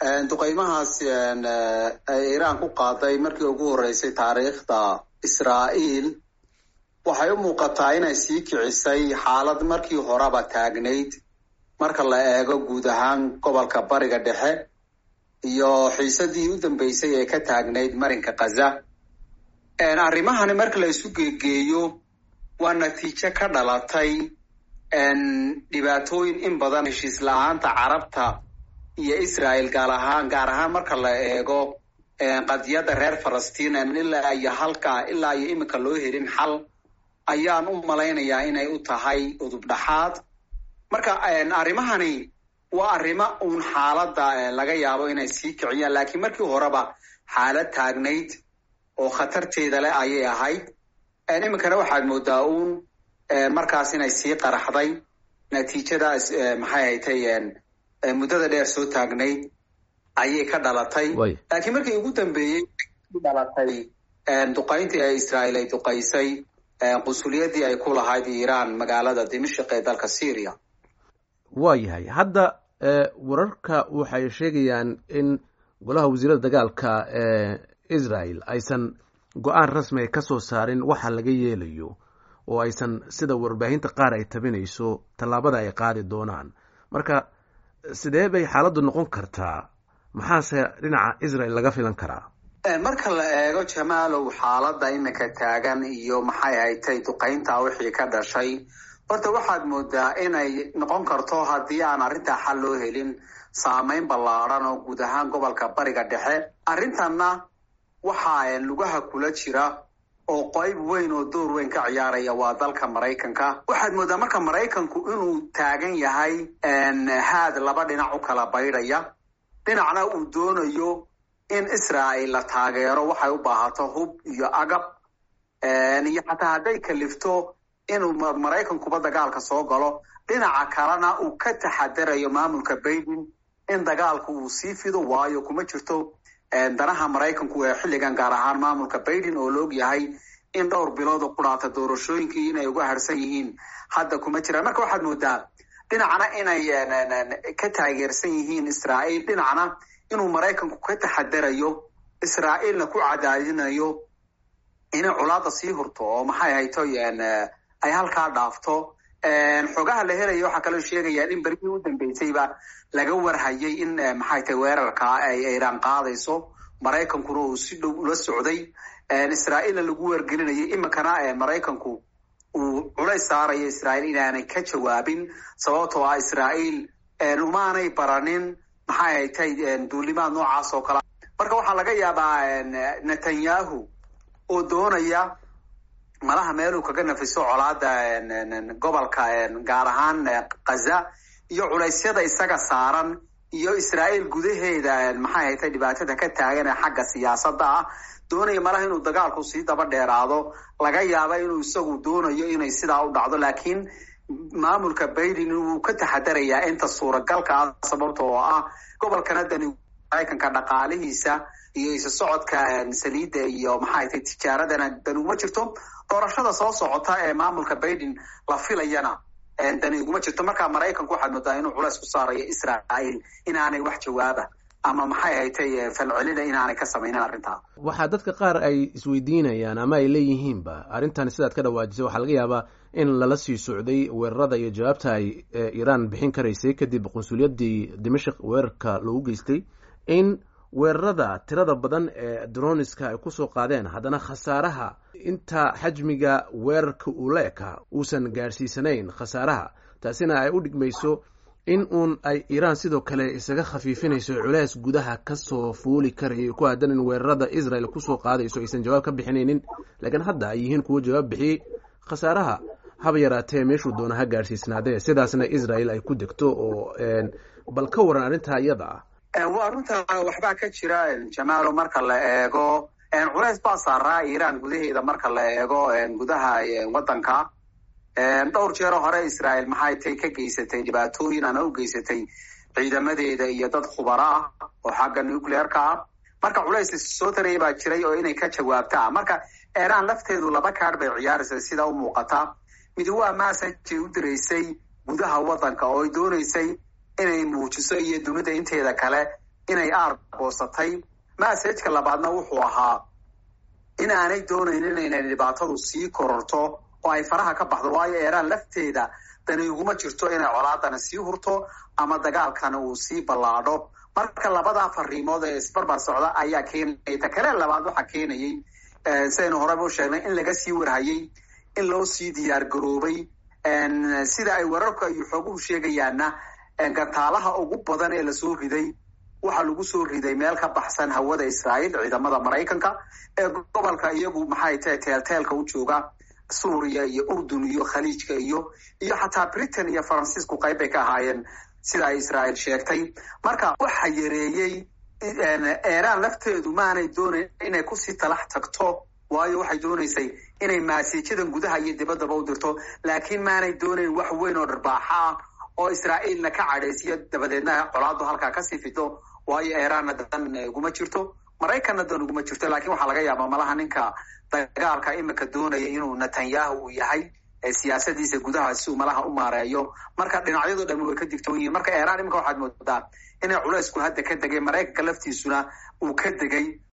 duqeymahaas ay iiraan ku qaaday markii ugu horreysay taariikhda israa'iil waxay u muuqataa inay sii kicisay xaalad markii horeba taagnayd marka la eego guud ahaan gobolka bariga dhexe iyo xiisadii u dambeysay ee ka taagnayd marinka khaza arrimahani marka la isu geegeeyo waa natiijo ka dhalatay dhibaatooyin in badan heshiis la-aanta carabta iyo israel gaar ahaan gaar ahaan marka la eego qadiyadda reer falastiin ilaa iyo halka ilaa iyo iminka loo helin xal ayaan u malaynayaa inay u tahay udub dhaxaad marka arrimahani waa arrimo uun xaaladda laga yaabo inay sii kiciyaan laakiin markii horeba xaalad taagnayd oo khatarteeda leh ayay ahayd iminkana waxaad moodaa uun markaas inay sii qaraxday natiijadaas maxay haytay muddada dheer soo taagnayd ayay ka dhalatay laakiin markii ugu dambeeyey dhalatay duqayntii ee israael ay duqaysay qunsuliyadii ay ku lahayd iiraan magaalada dimashik ee dalka syria waa yahay hadda wararka waxay sheegayaan in golaha wasiirada dagaalka ee israel aysan go-aan rasmiga ka soo saarin waxa laga yeelayo oo aysan sida warbaahinta qaar ay tabinayso tallaabada ay qaadi doonaan marka sidee bay xaaladdu noqon kartaa maxaase dhinaca israel laga filan karaa marka la eego jamaalow xaaladda iminka taagan iyo maxay haytay duqaynta wixii ka dhashay horta waxaad moodaa inay noqon karto haddii aan arrintaa xal loo helin saameyn ballaadhan oo guud ahaan gobolka bariga dhexe arrintanna waxaa lugaha kula jira oo qayb weyn oo door weyn ka ciyaaraya waa dalka maraykanka waxaad moodaa marka maraykanku inuu taagan yahay haad laba dhinac u kala baydhaya dhinacna uu doonayo in israel la taageero waxay u baahato hub iyo agab iyo xataa hadday kalifto inuu maraykankuba dagaalka soo galo dhinaca kalena uu ka taxadarayo maamulka baiden in dagaalku uu sii fido waayo kuma jirto danaha maraykanku ee xilligan gaar ahaan maamulka baiden oo la og yahay in dhowr bilood oo qudhaata doorashooyinkii inay uga harsan yihiin hadda kuma jiraan marka waxaad moodaa dhinacna inay ka taageersan yihiin israael dhinacna inuu maraykanku ka taxadarayo israa'iilna ku cadaadinayo inay colaada sii hurto oo maxay hayto ay halkaa dhaafto xogaha la helaya waxaa kaloo sheegayaan in berigii u dambeysayba laga warhayay in maxay tahay weerarka ay iiraan qaadayso maraykankuna uu si dhow ula socday israa'iilna lagu wargelinayay iminkana maraykanku uu culays saarayo israa'iil inaanay ka jawaabin sababtoo ah israa'iil umaanay baranin maxay haytay duulimaad noocaas oo kale marka waxaa laga yaabaa netanyahu oo doonaya malaha meeluu kaga nafiso colaada gobolka gaar ahaan khaza iyo culaysyada isaga saaran iyo israa'iil gudaheeda maxay haytay dhibaatada ka taagan ee xagga siyaasadda ah doonaya malaha inuu dagaalku sii daba dheeraado laga yaaba inuu isagu doonayo inay sidaa u dhacdo laakiin maamulka baiden wuu ka taxadarayaa inta suuragalka ah sababta oo ah gobolkana dani maraykanka dhaqaalihiisa iyo isa socodka saliidda iyo maxay tahay tijaaradana dani uma jirto doorashada soo socota ee maamulka baiden la filayana dani uguma jirto markaa maraykanku waxaad moodaa inuu culays ku saarayo israa'iil inaanay wax jawaaba ama maxay haytay falcelina inaanay ka samaynin arrintaa waxaa dadka qaar ay isweydiinayaan ama ay leeyihiinba arrintan sidaad ka dhawaajisay waxaa laga yaabaa in lala sii socday weerarada iyo jawaabta ay iiraan bixin karaysay kadib qunsuliyadii dimashik weerarka loogu geystay in weerarada tirada badan ee droniska ay kusoo qaadeen haddana khasaaraha inta xajmiga weerarka uu la ekaa uusan gaadhsiisanayn khasaaraha taasina ay u dhigmayso in uun ay iiraan sidoo kale isaga khafiifinayso culays gudaha kasoo fuuli karayay ku aadan in weerarada israel kusoo qaadayso aysan jawaab ka bixinaynin laakiin hadda ay yihiin kuwo jawaab bixiyey khasaaraha haba yaraatee meeshuu doona ha gaadhsiisnaadee sidaasna israel ay ku degto oo bal ka waran arrintaa iyada ah waa runta waxbaa ka jira jamaalo marka la eego culays baa saaraa iiraan gudaheeda marka la eego gudaha waddanka dhowr jeero hore israel maxay tay ka geysatay dhibaatooyin ama u geysatay ciidamadeeda iyo dad khubaro ah oo xagga nuclearka ah marka culays soo taraya baa jiray oo inay ka jawaabtaa marka iiraan lafteedu laba kaadh bay ciyaaraysa sida u muuqata mid waa massajay u diraysay gudaha waddanka oo ay doonaysay inay muujiso iyo dunida inteeda kale inay aargoosatay massajka labaadna wuxuu ahaa in aanay doonaynin inay dhibaatadu sii kororto oo ay faraha ka baxdo waayo iiraan lafteeda dani uguma jirto inay colaadana sii hurto ama dagaalkana uu sii ballaadho marka labadaa fariimood ee isbarbar socda ayaa keenaya ta kale labaad waxaa keenayay sidaynu horeba u sheegnay in laga sii warhayay in loo sii diyaar garoobay sida ay wararku iyo xooguhu sheegayaanna gantaalaha ugu badan ee lasoo riday waxaa lagu soo riday meel ka baxsan hawada israa'iil ciidamada maraykanka ee gobolka iyagu maxay tahay teelteelka u jooga suuriya iyo urdun iyo khaliijka iyo iyo xataa britain iyo faransiisku qayb bay ka ahaayeen sida ay israa'iil sheegtay marka waxa yareeyey iiraan lafteedu maanay doonayn inay kusii talax tagto waayo waxay doonaysay inay maasiijadan gudaha iyo dibaddaba u dirto laakiin maanay doonayn wax weyn oo dharbaaxa ah oo israa'iilna ka cadhaysiyo dabadeedna colaadu halkaa kasii fido waayo iiraanna dan uguma jirto maraykanna dan uguma jirto lakiin waxaa laga yaabaa malaha ninka dagaalka imika doonaya inuu netanyahu uu yahay siyaasadiisa gudaha si uu malaha u maareeyo marka dhinacyado dhami way ka digtoon yihiin marka iiraan imika waxaad moodaa inay culaysku hadda ka degay maraykanka laftiisuna uu ka degay